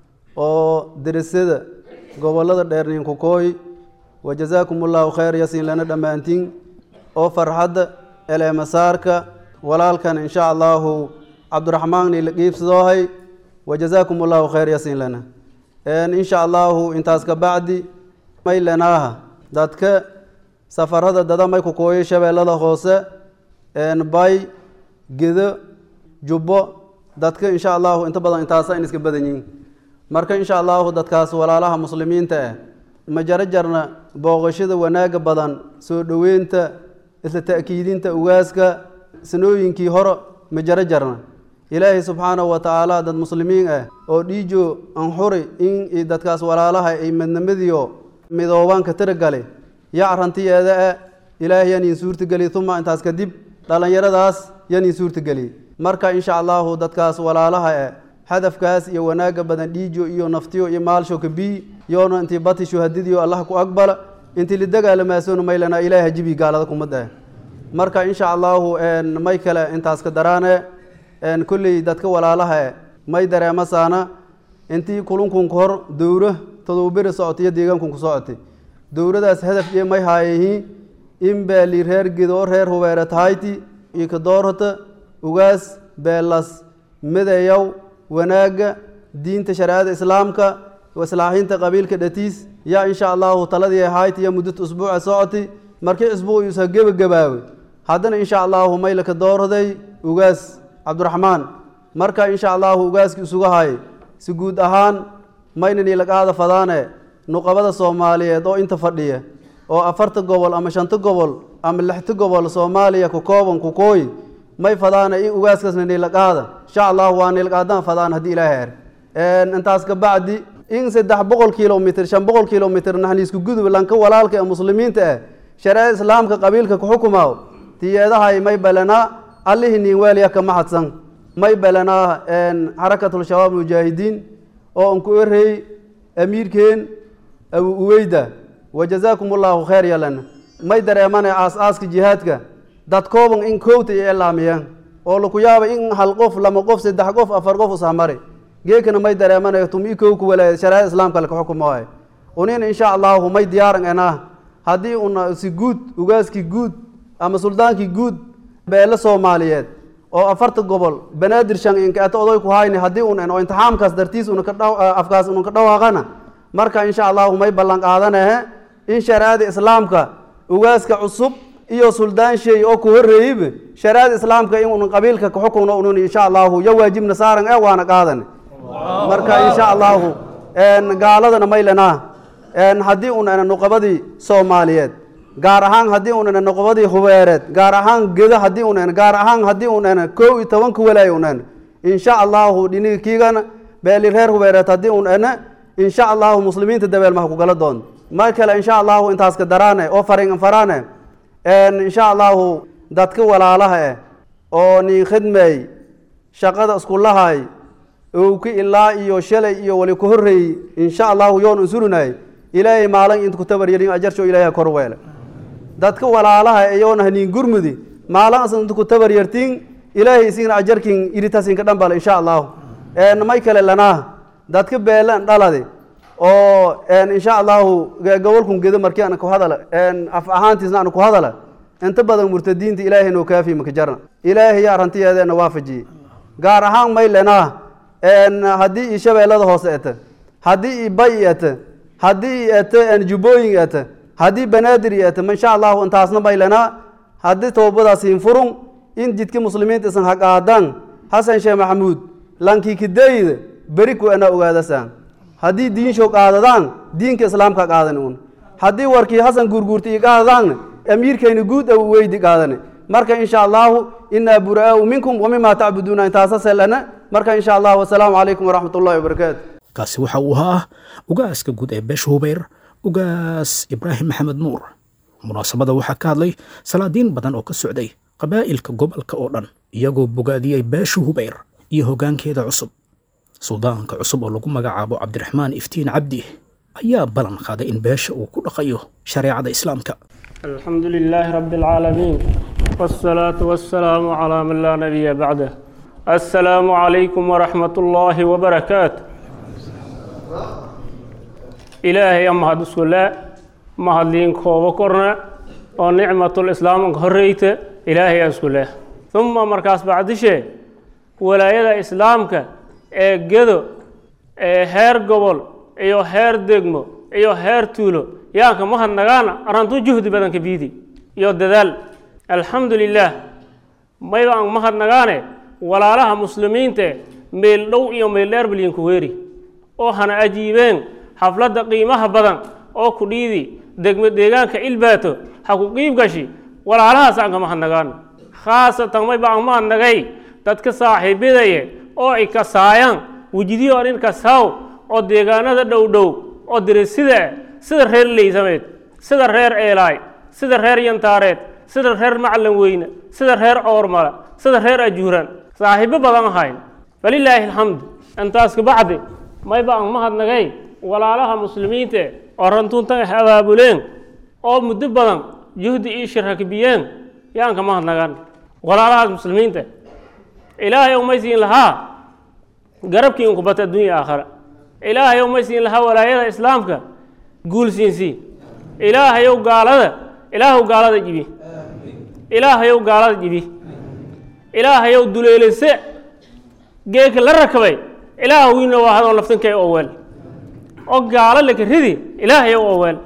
oo derisada gobollada dheerniinku kooy wajazaakum ullahu khayr yasiin lana dhammaantiin oo farxadda eleemasaarka walaalkan insha allahu cabdiraxmaanni la qiibsadoohay wajazaakum ullahu khayr yasiin lana insha allahu intaas ka bacdi may lenaaha dadka safarada dada may ku kooyay shabeellada hoose bay gedo jubbo dadka insha allahu inta badan intaasa in iska badan yihiin marka insha allahu dadkaas walaalaha muslimiinta ah ma jaro jarna booqashada wanaaga badan soo dhoweynta isla ta'kiidinta ugaaska sanooyinkii hore ma jaro jarna ilaahay subxaanahu wa tacaala dad muslimiin ah oo dhiijo anxuri in dadkaas walaalaha ay madnamadiyo midoobaanka tiragale yacrantiyeeda ah ilaahay yan iin suurtageli uma intaas kadib dhallinyaradaas yan iin suurtageli marka insha allahu dadkaas walaalaha ah hadafkaas iyo wanaaga badan dhiijo iyo naftiyo iyo maalsho kabii yoona intii bati shuhadadiyo allah ku aqbala intii la dagaalamaasona maylana ilaahay hajibi gaalada kumada marka insha allahu may kale intaas ka daraane kolley dadka walaalaha may dareema saana intii kulunkun hor dowro todobaberi socotay iyo deegaankunku socotay dowradaas hadaf iyo may haayayihiin in beeli reer gedo reer hubeere tahayti iyo kadoorhota ugaas beelas midayow wanaagga diinta shareecada islaamka islaaxinta qabiilka dhatiis yaa insha allahu taladii ahayd iyo muddata usbuuca socotay markii isbuuc yuusa gebagabaawey haddana insha allahu maylaka doorday ugaas cabdiraxmaan marka insha allahu ugaaskii isugu hayay si guud ahaan maynan ilaqaada fadaane nuqabada soomaaliyeed oo inta fadhiya oo afarta gobol ama shanta gobol ama lixta gobol soomaaliya ku kooban ku kooyi may fadaana in ugaaskaasna nilaqaada insha allahu waa nilaqaadan fadaan haddii ilaahay er intaas ka bacdi in saddex boqol kilomitr shan boqol kilomitr naxniisku gudub lanka walaalka ee muslimiinta ah shareecada islaamka qabiilka ku xukumaaw tiyeedahay may balanaa allihii niin weelya ka maxadsan may balanaa xarakatul shabaab mujaahidiin oo anku erey amiirkeen abu uweyda wajazaakum allahu khayr yalan may dareemane aas-aaska jihaadka dad kooban in koowta iyo ilaamiyeen oo laku yaaba in hal qof lama qof saddex qof afar qof ushamari geekana may dareemanayo tumi kow ku walaaya shareecada islaamka laka xukumoay unina insha allahu may diyaaran enaa haddii una si guud ugaaskii guud ama suldaankii guud beele soomaaliyeed oo afarta gobol banaadir shan inkaata oday ku hayni haddii un en oo intixaamkaas dartiis una ka dhaw afkaas una ka dhawaaqana marka insha allahu may ballan qaadanahe in shareecada islaamka ugaaska cusub iyo suldaan sheey oo ku horreeyeyba shareecada islaamka in un qabiilka ka xukunno unun insha allahu yo waajibna saaran ee waana qaadan marka insha allahu gaaladana maylanaa haddii un nuqabadii soomaaliyeed gaar ahaan haddii unan noqobadii hubeereed gaar ahaan geda haddii unan gaar ahaan haddii unan kow iyo tobanka walaay unan insha allahu dhiniga kiigana beeli reer hubeereed haddii unana insha allahu muslimiinta dabeel maha kugala doon mar kale insha allahu intaaska daraane oo farin faraane insha allahu dadka walaalaha eh oo nin khidmeey shaqada iskulahay owki ilaa iyo shalay iyo wali ku horreeyey insha allahu yoon unsurinay ilaahay maalin inta ku tabaryelin ajarsho ilaahay kor weele dadka walaalaha iyoona haniin gurmudi maalin asan inta ku tabaryartin ilaahay isigna ajarkin iritasinka dhambal insha allahu may kale lanaa dadka beelan dhaladi oo insha allahu gobolkun gedo markii aan ku hadala af ahaantiisna aan ku hadala inta badan murtadiinta ilaahay noo kaafi maka jarna ilaahay yaa rantiyeedeena waafajiyey gaar ahaan may lenaa haddii i shabeellada hoose ete haddii i bay ete haddii i ete jubbooyin ete haddii banaadir i ete insha allahu intaasna may lenaa haddii toobadaasiin furun in jidka muslimiinta isan haqaadan xasan sheekh maxamuud lankikideyda beri ku ana ogaadasaan haddii diinsho qaadadaan diinka islaamka qaadan un haddii warkii xasan guurguurta i qaadadaanna amiirkayna guud aw weydi qaadane marka insha allahu inaa buraau minkum wamima tacbuduuna intaasaselana marka insha allahu wasalaamu calaykum waraxmat ullahi wabarakaatu kaasi waxa uu ahaa ugaaska guud ee beesha hubeyr ugaas ibraahim maxamed nuur munaasabada waxaa ka hadlay salaadiin badan oo ka socday qabaa'ilka gobolka oo dhan iyagoo bogaadiyey beesha hubeyr iyo hoggaankeeda cusub suldaanka cusub oo lagu magacaabo cabdiraxmaan iftiin cabdi ayaa ballan qaaday in beesha uu ku dhaqayo shareecada islaamka الحمد لله رب العالمين والصلاة والسلام على من لا نبي بعده السلام عليكم ورحمة الله وبركاته إلهي أما هذا السلاء ما هذين كوبا كورنا ونعمة الإسلام هريت إلهي السلاء ثم مركز بعد شيء ولاية إسلامك جدو هير قبل إيو هير دقمو إيو هير تولو yaanka mahadnagaana arrantuu juhdi badanka biidi iyo dadaal alxamdu lilaah mayba aan mahadnagaane walaalaha muslimiinte meel dhow iyo meel dheer balyanku weeri oo hana ajiibeen xafladda qiimaha badan oo ku dhiidi degmo deegaanka ilbaato ha ku qiib gashi walaalahaas aan ka mahadnagaano khaasatan mayba aan mahadnagay dadka saaxiibidaye oo ay kasaayaan wejidiyo anin kasaaw oo deegaanada dhow dhow oo dirisida sida reer leysameed sida reer eelaay sida reer yantaareed sida reer macalin weyne sida reer coormala sida reer ajuuran saaxiibo badan ahayn falilaahi alxamdu intaas kabacdi mayba aan mahadnagay walaalaha muslimiinte oo rantuuntan ah abaabuleen oo muddo badan juhdi ii shirakbiyeen yaan ka mahadnagan walaalahaas muslimiinta ilaahay umaysiin lahaa garabkii inkubata addunya aakhara ilaahay umaysiin lahaa walaayada islaamka guulsiinsiin ilaahayow gaalada ilaahow gaalada jibi ilaahayow gaalada jibi ilaahayow duleelise geeka la rakabay ilaah wiina waa hadoo laftankay oweel oo gaalo laka ridi ilaahayow oweel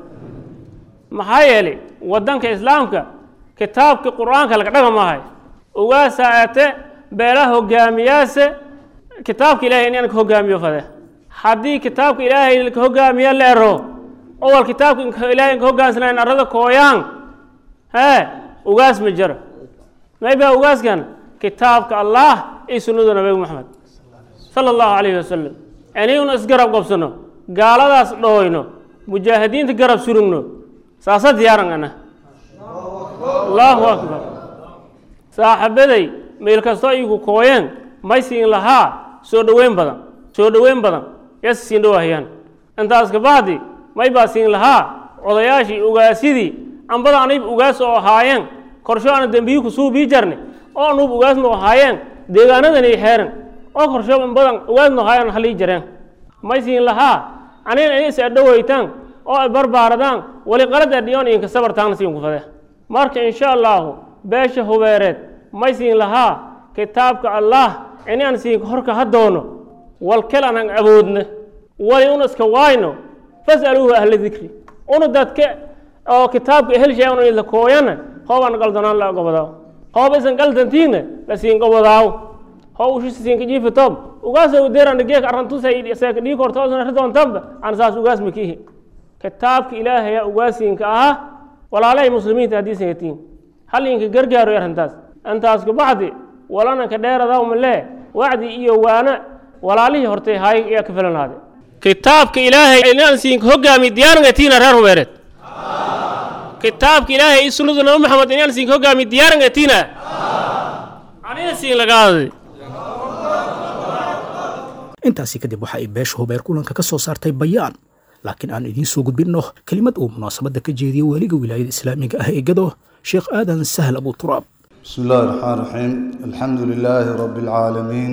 maxaa yeelay waddanka islaamka kitaabka qur-aanka laga dhaga maahay ugaasaa ate beelaha hogaamiyaase kitaabka ilahay in anka hogaamiyo fade haddii kitaabka ilaahay laka hogaamiya la ero owal kitaabka ilaahay inka hogaansanayn arada kooyaan hee ugaas ma jiro maybaa ugaaskan kitaabka allah iyo sunnada nabiga maxamed sala allahu calayhi wasalam aniguna isgarab qabsano gaaladaas dhooyno mujaahidiinta garab surugno saasa diyaaran ana allahu akbar saaxibaday meel kastoo igu kooyeen may siin lahaa soo dhoweyn badan soo dhoweyn badan yas siin dhowahayaan intaas kabacdi may baa siin lahaa odayaashii ugaasyadii ambada anayb ugaas oo ahaayeen korsho ana dembiyi kusuu bii jarne oo anuub ugaasnu ahaayeen deegaanadanay xeeran oo korsho badan ugaasnu ahaayeen halii jareen may siin lahaa anina inis adhowaytaan oo ay barbaaradaan wali qalad adhiyoon idinka sabartaana siin ku fade marka insha allahu beesha hubeereed may siin lahaa kitaabka allah inaan siin horka ha doono walkel anaan awoodna wali un iska waayno fasaluuhu ahla dikri unu dadka oo kitaabka helshay unu idla kooyana hoobaan qaldanaan la gobodaaw hooba isan qaldantiina la siin gobodaaw hoo ushi siinka jiifatob ugaasa udeerana geek arrantusaseeka dhii kortoosna ridoontaba aan saas ugaas makihi kitaabka ilaahaya ugaasiinka aha walaalahay muslimiinta haddii sangatiin hal inka gargaaro arrintaas intaas kabacdi walananka dheeradaa malee wacdi iyo waana walaalihii hortay haay ayaa ka filanaade kitaabka ilaahay inaan siinka hogaami diyaarangatiina reer hubeereed kitaabka ilaahay iyo sunnadu nabi maxamed inaan siinka hogaami diyaarangatiina anina siin lagaadadi intaasi kadib waxa ay beesha hubeer kulanka ka soo saartay bayaan laakiin aan idiin soo gudbinno kelimad uu munaasabadda ka jeediyey weliga wilaayada islaamiga ah ee gado sheekh aadan sahal abu turaab بسم الله الرحمن الرحيم الحمد لله رب العالمين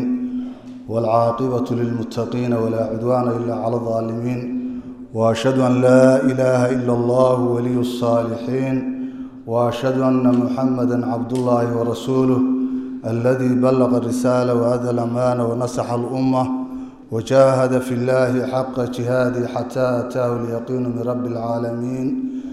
والعاقبة للمتقين ولا عدوان إلا على الظالمين وأشهد أن لا إله إلا الله ولي الصالحين وأشهد أن محمدا عبد الله ورسوله الذي بلغ الرسالة وأدى الأمانة ونصح الأمة وجاهد في الله حق جهاده حتى أتاه اليقين من رب العالمين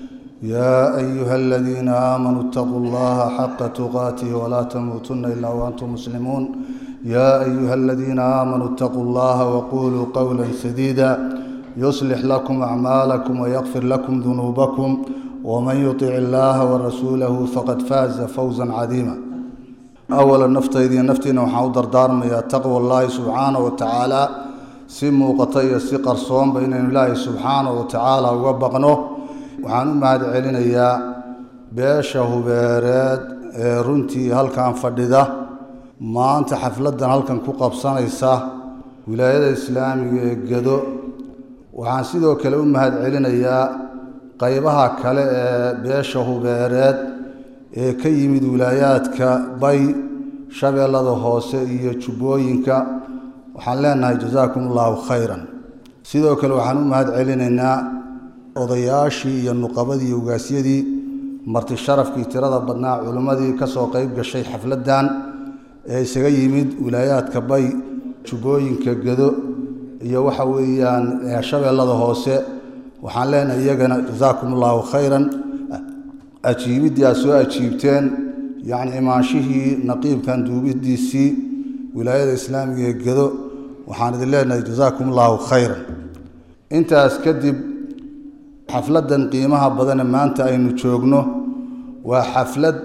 يا أيها الذين آمنوا اتقوا الله حق تقاته ولا تموتن إلا وأنتم مسلمون يا أيها الذين آمنوا اتقوا الله وقولوا قولا سديدا يصلح لكم أعمالكم ويغفر لكم ذنوبكم ومن يطع الله ورسوله فقد فاز فوزا عظيما أولا نفتيدي نفتينا وحاو دارميا تقوى الله سبحانه وتعالى si muuqata iyo si qarsoonba inaynu ilaahay subxaana wa tacaala uga baqno waxaan u mahad celinayaa beesha hubeereed ee runtii halkan fadhida maanta xafladdan halkan ku qabsanaysa wilaayada islaamiga ee gedo waxaan sidoo kale u mahad celinayaa qaybaha kale ee beesha hubeereed ee ka yimid wilaayaadka bay shabeellada hoose iyo jubbooyinka waxaan leenahay jasaakum allahu khayran sidoo kale waxaan u mahad celinaynaa odayaashii iyo nuqabadii iyo ugaasyadii marti sharafkii tirada badnaa culimmadii ka soo qayb gashay xafladdan ee isaga yimid wilaayaadka bay jubbooyinka gedo iyo waxa weeyaan shabeellada hoose waxaan leenahay iyagana jasaakum allahu khayran ajiibiddii aad soo ajiibteen yacni imaanshihii naqiibkan duubidiisii wilaayada islaamiga ee gedo waxaan idin leenahay jasaakum allahu khayran intaas kadib xafladdan qiimaha badane maanta aynu joogno waa xaflad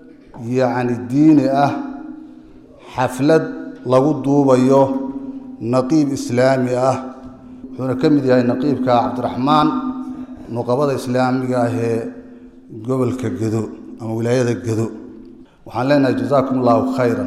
yacni diini ah xaflad lagu duubayo naqiib islaami ah wuxuuna ka mid yahay naqiibka cabdiraxmaan nuqabada islaamiga ah ee gobolka gedo ama wilaayada gedo waxaan leenahay jasaakum allahu khayran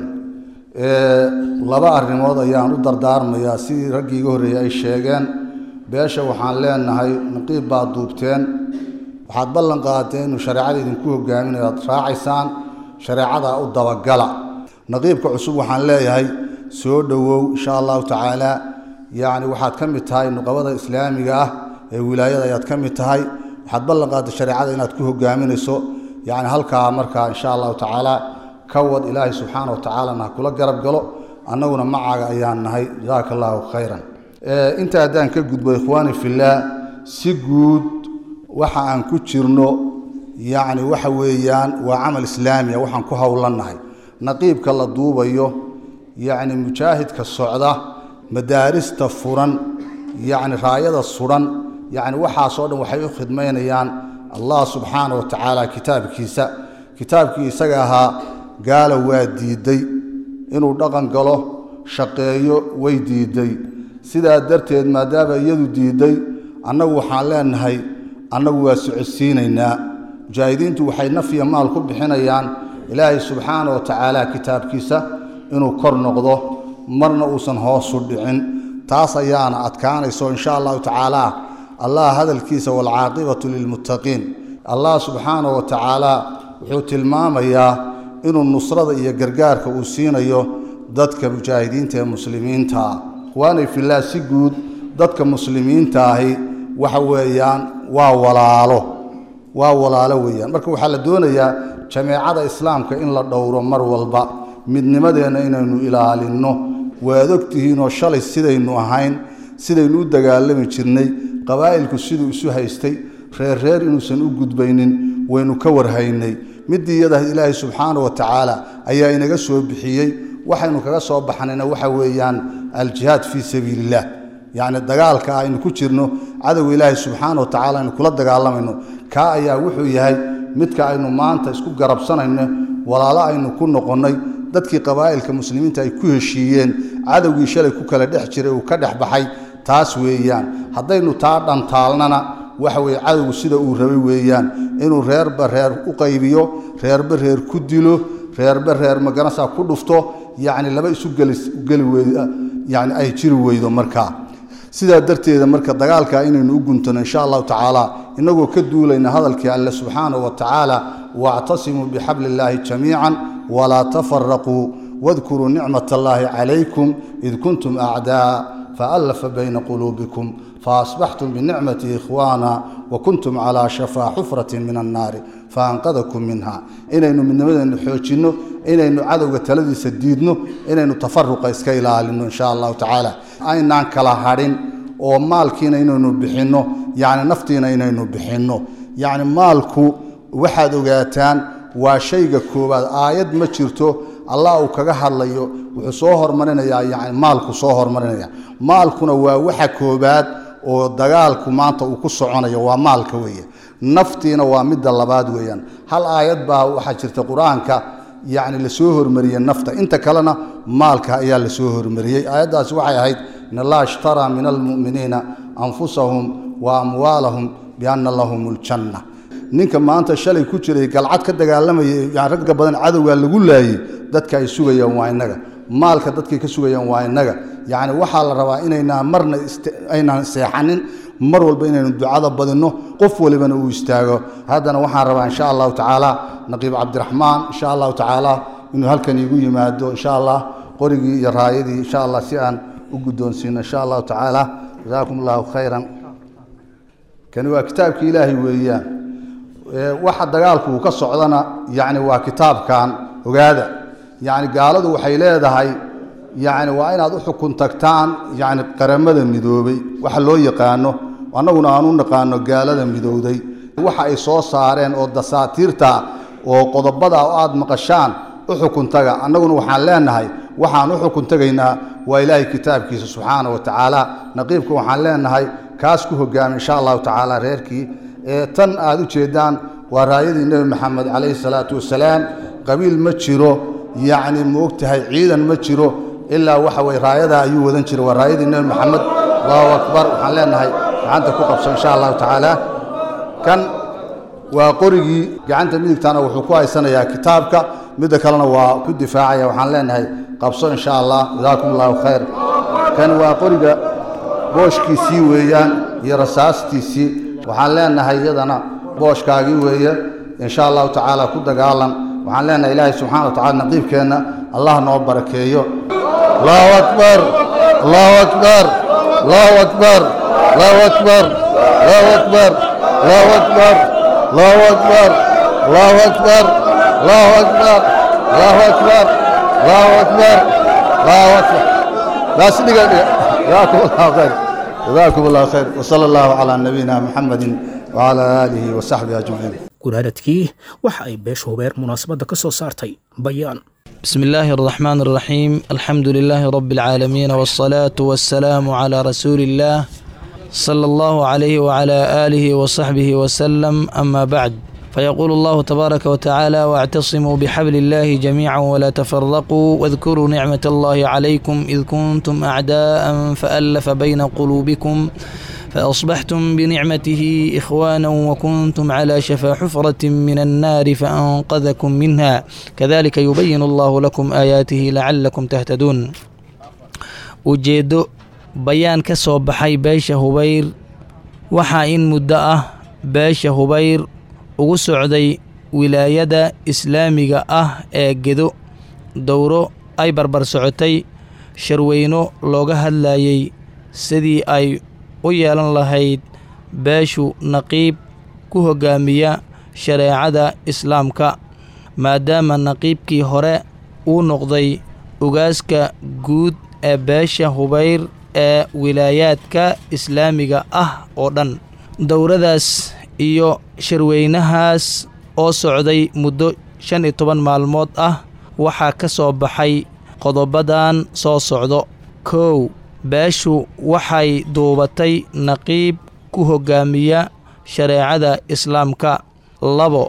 laba arrimood ayaan u dardaarmayaa sidii raggii iga horreeyey ay sheegeen beesha waxaan leenahay naqiib baad duubteen waxaad ballan qaadeen inuu shareecada idinku hogaaminayo aad raacaysaan shareecadaa u dabagala naqiibka cusub waxaan leeyahay soo dhowow insha allahu tacaala yacni waxaad ka mid tahay nuqabada islaamiga ah ee wilaayada ayaad ka mid tahay waxaad ballan qaadday shareecada inaad ku hogaaminayso yacni halkaa markaa insha allahu tacaala ka wad ilaahay subxaana wa tacaalana ha kula garab galo annaguna macaaga ayaan nahay jasaaka allahu khayran inta haddaan ka gudbo ikhwaani fillaah si guud waxa aan ku jirno yacni waxa weeyaan waa camal islaamiya waxaan ku howlannahay naqiibka la duubayo yacni mujaahidka socda madaarista furan yacni raayada suran yacni waxaasoo dhan waxay u khidmaynayaan allah subxaana wa tacaala kitaabkiisa kitaabkii isaga ahaa gaala waa diidday inuu dhaqan galo shaqeeyo way diidday sidaa darteed maadaama iyadu diidday annagu waxaan leenahay annagu waa socodsiinaynaa mujaahidiintu waxay nafya maal ku bixinayaan ilaahay subxaana wa tacaala kitaabkiisa inuu kor noqdo marna uusan hoosu dhicin taas ayaana adkaanayso insha allahu tacaala allah hadalkiisa waalcaaqibatu lilmuttaqiin allah subxaana wa tacaala wuxuu tilmaamayaa inuu nusrada iyo gargaarka uu siinayo dadka mujaahidiinta ee muslimiinta ah ikhwaanay fillaah si guud dadka muslimiinta ahi waxa weeyaan waa walaalo waa walaalo weeyaan marka waxaa la doonayaa jameecada islaamka in la dhowro mar walba midnimadeenna inaynu ilaalinno waad ogtihiinoo shalay sidaynu ahayn sidaynu u dagaalami jirnay qabaa'ilku siduu isu haystay reer reer inuusan u gudbaynin waynu ka warhaynay midii iyada ilaahay subxaana wa tacaala ayaa inaga soo bixiyey waxaynu kaga soo baxnayna waxa weeyaan aljihaad fii sabiiliillah yacni dagaalka aynu ku jirno cadowga ilaahay subxaana wa tacala aynu kula dagaalamayno kaa ayaa wuxuu yahay midka aynu maanta isku garabsanayno walaalo aynu ku noqonnay dadkii qabaa'ilka muslimiinta ay ku heshiiyeen cadowgii shalay ku kala dhex jiray uu ka dhex baxay taas weeyaan haddaynu taa dhantaalnana waxa weeye cadowgu sida uu rabay weeyaan inuu reerba reer u qaybiyo reerba reer ku dilo reerba reer maganasa ku dhufto yacni laba isu geli weyd yani ay jiri weydo markaa sidaa darteeda marka dagaalka inaynu u guntano insha allahu tacaala inagoo ka duulayna hadalkii alle subxaanahu wa tacaala waactasimuu bixabli illaahi jamiican walaa tafaraquu wadkuruu nicmat allaahi calaykum id kuntum acdaa faallafa bayna quluubikum faasbaxtum binicmatihi ikhwaana wakuntum calaa shafaa xufratin min annaari faanqadakum minha inaynu midnimadeennu xoojinno inaynu cadowga taladiisa diidno inaynu tafaruqa iska ilaalino insha allahu tacaala aynaan kala hadhin oo maalkiina inaynu bixinno yacni naftiina inaynu bixinno yacni maalku waxaad ogaataan waa shayga koowaad aayad ma jirto allah uu kaga hadlayo wuxuu soo hormarinayaa yani maalku soo hormarinaya maalkuna waa waxa koobaad oo dagaalku maanta uu ku soconayo waa maalka weeye naftiina waa midda labaad weeyaan hal aayad baa waxaa jirta qur-aanka yacni lasoo hormariyey nafta inta kalena maalka ayaa lasoo hormariyey aayaddaasi waxay ahayd in allaha ishtaraa min almu'miniina anfusahum wa amwaalahum bianna lahum aljanna ninka maanta shalay ku jiray galcad ka dagaalamaya yani ragga badan cadowgaa lagu laayey dadka ay sugayaan waa innaga maalka dadkay ka sugayaan waa innaga yacni waxaa la rabaa inaynaan marna aynaan seexanin mar walba inaynu ducada badinno qof walibana uu istaago haddana waxaan rabaa insha allahu tacaala naqiib cabdiraxmaan insha allahu tacaala inuu halkan iigu yimaado insha allah qorigii iyo raayadii insha allah si aan u guddoonsiino insha allahu tacaala jasaakum allahu khayran kani waa kitaabkii ilaahay weeyaan waxa dagaalku uu ka socdana yacni waa kitaabkan ogaada yacni gaaladu waxay leedahay yacni waa inaad u xukun tagtaan yacni qaramada midoobay waxa loo yaqaano annaguna aan u naqaano gaalada midowday waxa ay soo saareen oo dasaatiirta oo qodobada aad maqashaan u xukun taga annaguna waxaan leenahay waxaan u xukun tagaynaa waa ilaahay kitaabkiisa subxaana wa tacaala naqiibka waxaan leenahay kaas ku hogaami insha allahu tacaala reerkii ee tan aad u jeedaan waa raayadii nebi maxamed calayhi salaatu wasalaam qabiil ma jiro yacni moogtahay ciidan ma jiro ilaa waxa weye raayadaa ayuu wadan jiray waa raayadii nebi maxamed allahu akbar waxaan leenahay gacanta ku qabso insha allahu tacaala kan waa qorigii gacanta midigtana wuxuu ku haysanayaa kitaabka midda kalena waa ku difaacaya waxaan leenahay qabso insha allah jazaakum allahu khayr kan waa qoriga booshkiisii weeyaan iyo rasaastiisii waxaan leenahay iyadana booshkaagii weeye insha allahu tacaala ku dagaalan waxaan leenahay ilaahay subxana wa tacala naqiibkeenna allah noo barakeeyo allahu akbar allahu akbar allahu akbar allahu akbar allahu akbar allahu akbar allahu akbar allahu akbar allahu akbar allahu akbar allahu akbar allahu akbar baas dhiga dhiga jazaakum allahu khayr jazaakum allahu khayr wasala allahu calaa nabiyina muxamedin wacala aalihi wasaxbihi ajmaciin gurhadadkii waxa ay beesha hubeer munaasabadda ka soo saartay bayaan بسم الله الرحمن الرحيم الحمد لله رب العالمين والصلاة والسلام على رسول الله صلى الله عليه وعلى آله وصحبه وسلم أما بعد فيقول الله تبارك وتعالى واعتصموا بحبل الله جميعا ولا تفرقوا واذكروا نعمة الله عليكم إذ كنتم أعداء فألف بين قلوبكم فأصبحتم بنعمته إخوانا وكنتم على شفا حفرة من النار فأنقذكم منها كذلك يبين الله لكم آياته لعلكم تهتدون ujeeddo bayaan ka soo baxay beesha hubayr waxaa in muddo ah beesha hubayr ugu socday wilaayada islaamiga ah ee gedo dowro ay barbar socotay sharweyno looga hadlayay sidii ay u yeelan lahayd beeshu naqiib ku hoggaamiya shareecada islaamka maadaama naqiibkii hore uu noqday ugaaska guud ee beesha hubayr ee wilaayaadka islaamiga ah oo dhan dowradaas iyo sharweynahaas oo socday muddo shan iyo toban maalmood ah waxaa ka soo baxay qodobadan soo socdo kow beeshu waxay duubatay naqiib ku hoggaamiya shareecada islaamka labo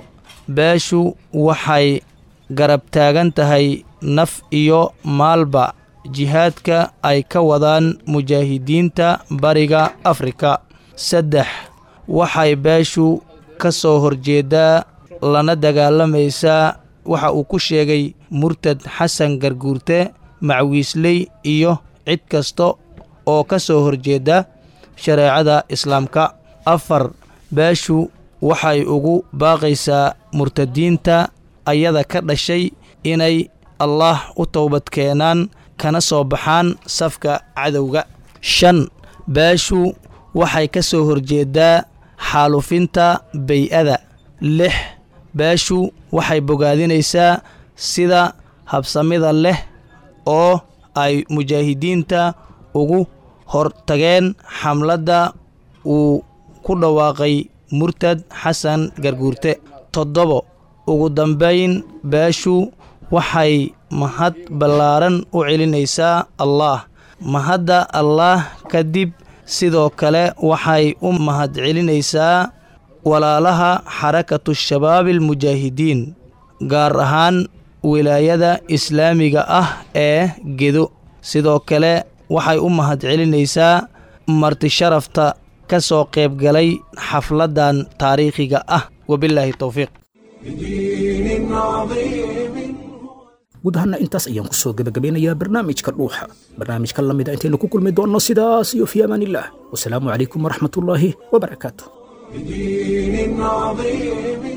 beeshu waxay garab taagan tahay naf iyo maalba jihaadka ay ka wadaan mujaahidiinta bariga afrika saddex waxay beeshu ka soo horjeedaa lana dagaalamaysaa waxa uu ku sheegay murtad xasan garguurte macwiisley iyo cid kasta oo ka soo horjeeda shareecada islaamka afar beeshu waxay ugu baaqaysaa murtadiinta ayada ka dhashay inay allaah u towbad keenaan kana soo baxaan safka cadowga shan beeshu waxay ka soo horjeedaa xaalufinta bay-ada lix beeshu waxay bogaadinaysaa sida habsamida leh oo ay mujaahidiinta ugu hortageen xamladda uu ku dhawaaqay murtad xasan garguurte toddobo ugu dambayn beeshu waxay mahad ballaaran u celinaysaa allaah mahadda allaah kadib sidoo kale waxay u mahad celinaysaa walaalaha xarakatu shabaabi almujaahidiin gaar ahaan wilaayada islaamiga ah ee gedo sidoo kale waxay u mahad celinaysaa marti sharafta ka soo qayb galay xafladdan taariikhiga ah wabilaahi towfiiq بدين عظيم guud ahaana intaas ayaan kusoo gebagabeynayaa barnaamijka dhuuxa barnaamijka la mida intaynu ku kulmi doonno sidaas iyo fi amaan illah wasalaamu calaykum waraxmatullaahi wabarakaatu بدين عظيم